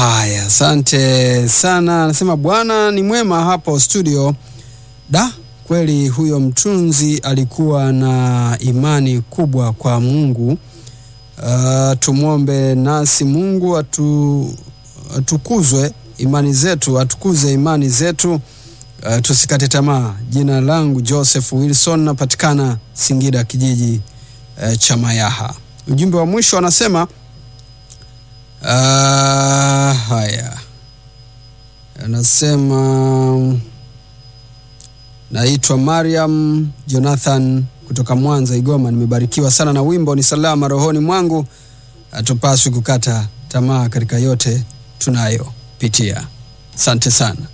Haya, asante sana. Anasema Bwana ni mwema hapo studio. Da, kweli huyo mtunzi alikuwa na imani kubwa kwa Mungu. Uh, tumwombe nasi Mungu atu, atukuzwe imani zetu, atukuze imani zetu. Uh, tusikate tamaa. Jina langu Joseph Wilson, napatikana Singida kijiji uh, cha Mayaha. Ujumbe wa mwisho anasema uh, haya anasema naitwa Mariam Jonathan kutoka Mwanza Igoma. Nimebarikiwa sana na wimbo ni salama rohoni mwangu. Hatupaswi kukata tamaa katika yote tunayopitia. Asante sana.